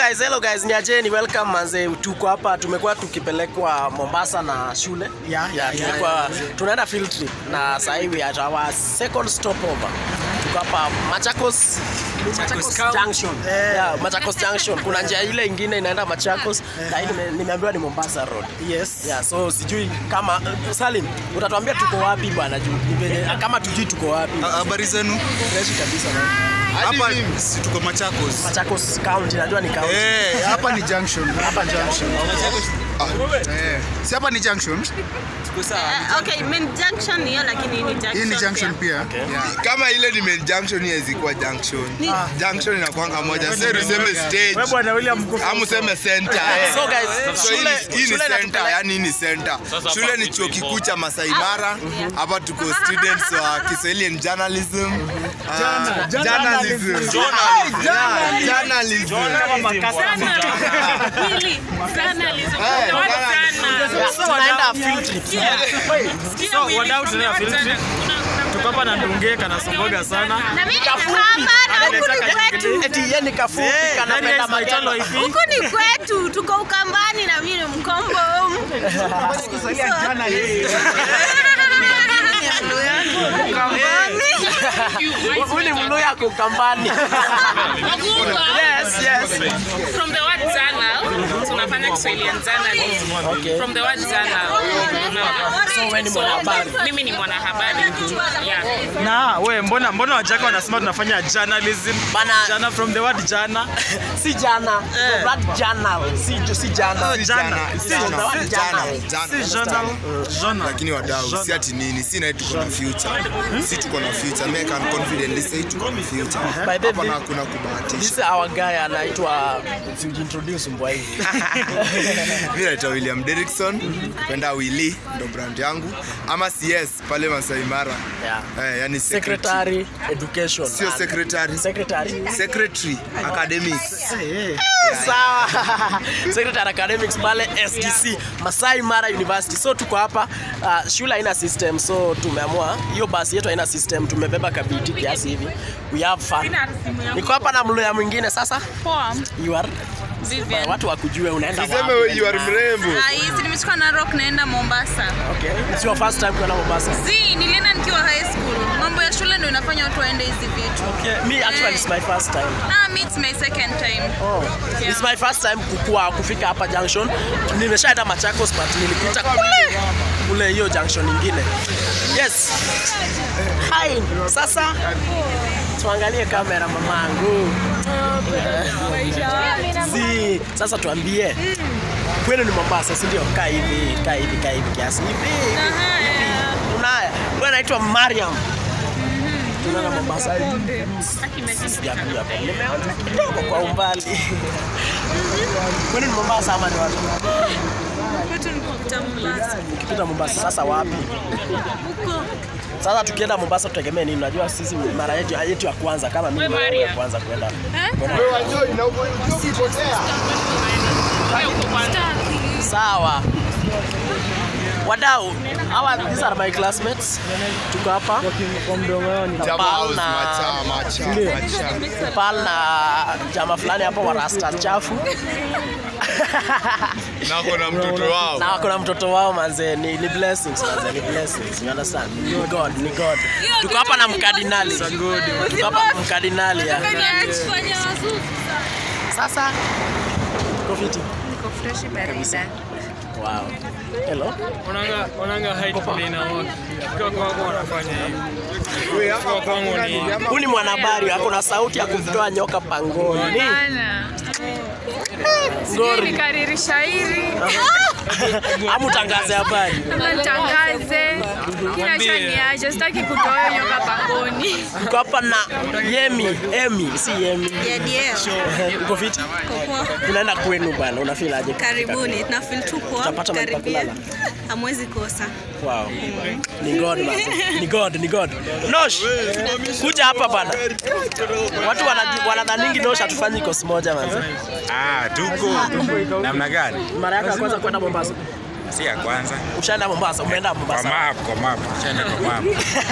guys, hello guys, ni ajeni, welcome manze. Tuko hapa tumekuwa tukipelekwa Mombasa na shule. Yeah, yeah, yeah, tumekuwa tunaenda field trip na sasa hivi at our second stopover. Tuko hapa Machakos Machakos County. Junction. Yeah, Machakos Junction. Kuna njia ile ingine inaenda Machakos na hii nime- nimeambiwa ni Mombasa Road. Yes. Yeah, so sijui kama Salim, utatuambia tuko wapi bwana juu ni venye- kama tujui tuko wapi. Habari zenu? Fresh kabisa man. Hapa si tuko Machakos. Machakos County, najua ni county. Eh, Hapa ni junction. Hapa junction. eh. Si hapa ni junction? Uh, okay, main junction hiyo lakini ni junction. Hii ni junction pia. Yeah. kama ile ni main junction haiwezi kuwa junction junction inakwanga moja sasa useme stage bwana William mko ama useme center eh. So guys, So hii shule ni- hii ni shule center inatupeleka- yani hii ni center shule ni chuo kikuu cha Masai Mara hapa tuko students wa Kiswahili and journalism Ah, journalism Yeah, journalism Really? Journalism. Eh, What journalism. sana? tunaenda field trip. Sikia So, Willy, wadau from tunaenda what field sana? trip? Kuna- kuna- Tuko hapa na Ndunge kanasongoga sana. Na mimi hapa na huku ni kwetu. Eti yeye ni kafupi Eh, kanapenda nani is my magendo. cholo hivi? Huku ni kwetu, tuko Ukambani na mimi ni Mkombo. Huyu ni Mluya kwa Ukambani. Yes, yes. From the word journal, tunafanya Kiswahili and journalism. Okay. From the word journal. So wewe ni mwanahabari. Mimi ni mwanahabari. Yeah. Na we mbona mbona wajaka wanasema tunafanya journalism? Bana- Jana from the word jana. Si jana. Eh. That journal. Si si jana. Jana. Si Si jana. si Journal. Jana. Si journal. Journal. lakini wadau si ati nini si na tuko na future si tuko na future make and confidently say tuko na future By the hapa way, na kuna This kubahatisha is our guy anaitwa introduce mbwa hivi. mi naitwa william derrickson kupenda willy ndo brand yangu ama cs pale Masai Mara Yeah. eh, yani secretary Secretary Education. sio secretary Secretary. secretary academics Sawa. Secretary Academics pale SDC Masai Mara University. So tuko hapa uh, shule haina system so tumeamua hiyo basi yetu haina system, tumebeba kabiti kiasi hivi. We have fun. Niko hapa na mluya mwingine sasa. Poa. You are Vivian. watu wakujue unaenda siseme wapi. you are mrembo Ah, hizi nimechukua Narok naenda Mombasa. Okay. It's your first time kwenda Mombasa. Zi, nilienda nikiwa high school. Mambo ya shule ndio inafanya watu waende hizi vitu. Okay. Me actually it's my first time. Ah, me it's my second time. Oh. It's my first time kukua kufika hapa junction. Nimeshaenda Machakos but nilipita kule kule hiyo junction nyingine. Yes. Hi. Sasa tuangalie kamera mamangu. Si, sasa tuambie. Kwenu ni Mombasa, si ndio? Kaa hivi, kaa hivi, kaa hivi kiasi hivi. hivi. Unaya. Wewe naitwa Mariam. Tunaona Mombasa hivi. Sijakuja hapa. Nimeona kidogo kwa umbali. Kwani ni Mombasa ama ni wapi? Kwetu ni kupita Mombasa. Ukipita Mombasa sasa wapi? Sasa tukienda Mombasa tutegemee nini? Unajua sisi mara yetu yetu ya kwanza kama mimi We mara Maria. ya kwanza kwenda. Sawa. Wadau, hawa these are my classmates. Tuko hapa. Na Pal na Pal na jama fulani hapo wa rasta chafu. nako na mtoto wao na wako na mtoto wao manze ni, ni blessings manze ni blessings you understand ni god ni god tuko hapa na mkardinali tuko hapa na mkardinali ya sasa tuko fiti wow hello Onanga onanga height vile inaona. Kwa kwako wanafanya hivi. Kwa kwangu ni huyu ni mwanahabari ako na sauti ya kumtoa nyoka pangoni ngori Nikariri shairi ama utangaze habari tangaze, inachaniaje, sitaki kutoa hiyo nyoka pangoni. tuko hapa na yemi emi si yemi Yeah, uko fiti tunaenda kwenu bana unafeel aje Karibuni, na feel tu poa. Utapata mahali pa Karibia. kulala. Hamwezi kosa. Wow. Ni God man. Ni God, ni God. Nosh. Kuja hapa bana. Watu wanaju- wanadhaningi Nosh hatufanyi kosi moja manze. Ah, tuko namna gani? Mara yako ya kwanza kwenda Mombasa. si ya kwanza. Ushaenda Mombasa, umeenda Kwa Mombasa. map, kwa map, chenda kwa map.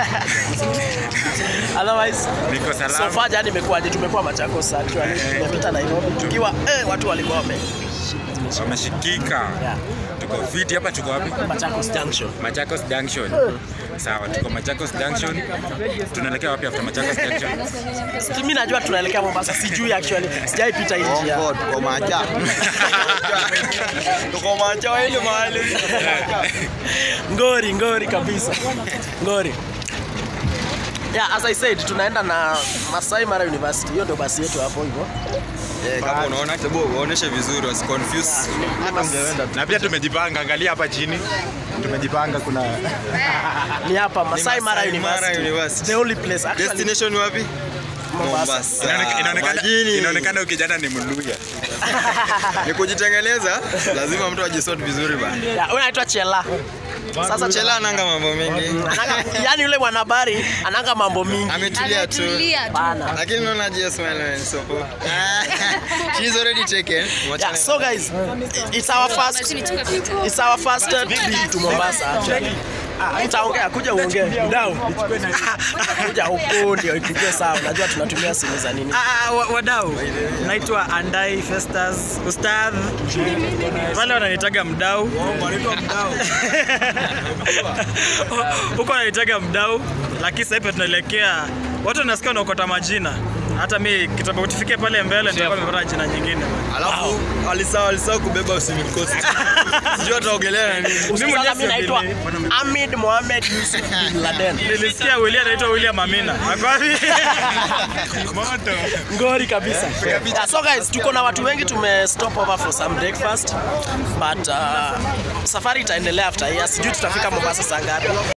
Otherwise, Niko so salama. far jana imekuwaje? Tumekuwa Machakos actually. Tumepita Nairobi tukiwa eh, watu walikuwa wame Wameshikika. Yeah. Tuko fiti hapa, tuko wapi? Machakos Junction. Machakos Junction. Sawa, tuko Machakos Junction. Tunaelekea wapi after Machakos Junction? Mimi najua tunaelekea Mombasa, sijui actually. Sijaipita hii njia. tuko macha. Tuko macha ile mahali. Ngori, ngori kabisa. Ngori. Yeah, as I said, tunaenda na Masai Mara University. Hiyo ndio basi yetu hapo hivyo. Eh, kama unaona tebu uoneshe vizuri wasi confuse. Na pia tumejipanga, angalia hapa chini. Tumejipanga kuna Ni hapa Masai Mara Masai Mara University. University. The only place actually Destination wapi? Mombasa. Inaoneka- inaonekana Majini. inaonekana ukijana ni Mluya. Ni kujitengeneza, lazima mtu ajisort vizuri bana. Yeah, huyu anaitwa Chela. Sasa Chela ananga mambo mengi. Ananga, yani yule mwanahabari ananga mambo mingi. Ametulia tu. Bana. Lakini unaona just smile man so poa. She's already taken. Yeah, so guys, it's our first it's our first trip to Mombasa actually. Ah, Utaongea kuja uongee. Mdau. Kuja huko ndio ikuje sawa. Unajua tunatumia simu za nini? Ah, wa- wadau naitwa Andai Festus Ustadh, wale wananitaga mdau huko wananitaga mdau, lakini sasa hivi tunaelekea, watu wanasikia wanaokota majina. Hata mi kitambo tufike pale mbele nitakuwa nimepata jina nyingine. Alafu alisahau alisahau kubeba swimming costume. Sijui ataogelea na nini. Usikiza mwenyewe mimi naitwa siamini. Ahmed Mohamed Yusuf bin Laden. Nilisikia William anaitwa William Amina. Ako wapi? Ngori kabisa. Yeah, so guys, tuko na watu wengi tume stop over for some breakfast but uh, safari itaendelea after here. Sijui tutafika Mombasa saa ngapi.